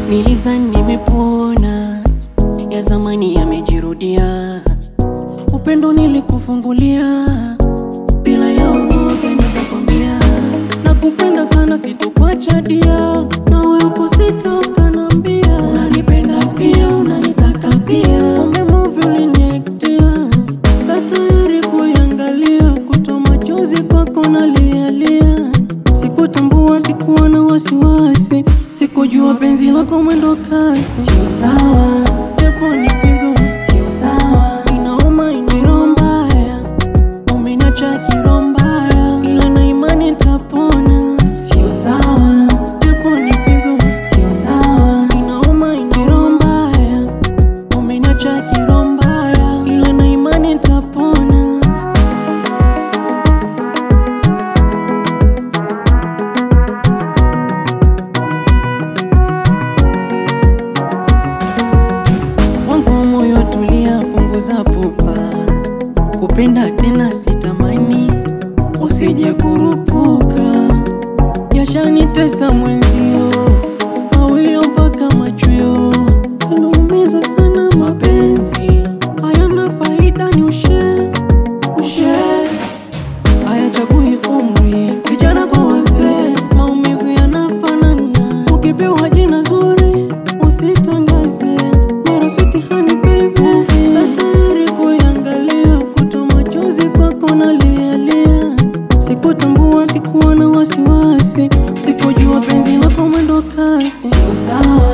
Nilizani nimepona, ya zamani yamejirudia. Upendo nilikufungulia bila ya uoga, nikakwambia nakupenda sana, sitokuacha dia, nawe uko sitoka nambia, unanipenda pia, unanitaka pia, kumbe movie uliniektia, sa tayari kuiangalia, kutoa machozi kwako nalialia, sikutambua, sikuwa na wasiwasi, sikujua penzi lako mwendo kasi, sio sawa, japo ni pigo, sio sawa, inauma, ni roho mbaya umeniacha kiroho mbaya, ila na imani nitapona. Sio sawa, japo ni pigo, sio sawa, inauma, ni roho mbaya. Umeniacha kiroho mbaya, ila na imani nitapona. Wangu wa moyo tulia, punguza pupa, kupenda tena sitamani, usije kurupuka, yashanitesa mwenzio, mawio mpaka machweo, yanaumiza sana mapenzi, hayana faida, ni ushe ushe, hayachagui umri, vijana kwa wazee, maumivu yanafanana, ukipewa jina zuri usitangaze mara suti hani baby, sa tayari kuiangalia, kutoa machozi kwako nalialia, sikutambua, sikuwa na wasiwasi, sikujua penzi lako mwendo kasi, sio sawa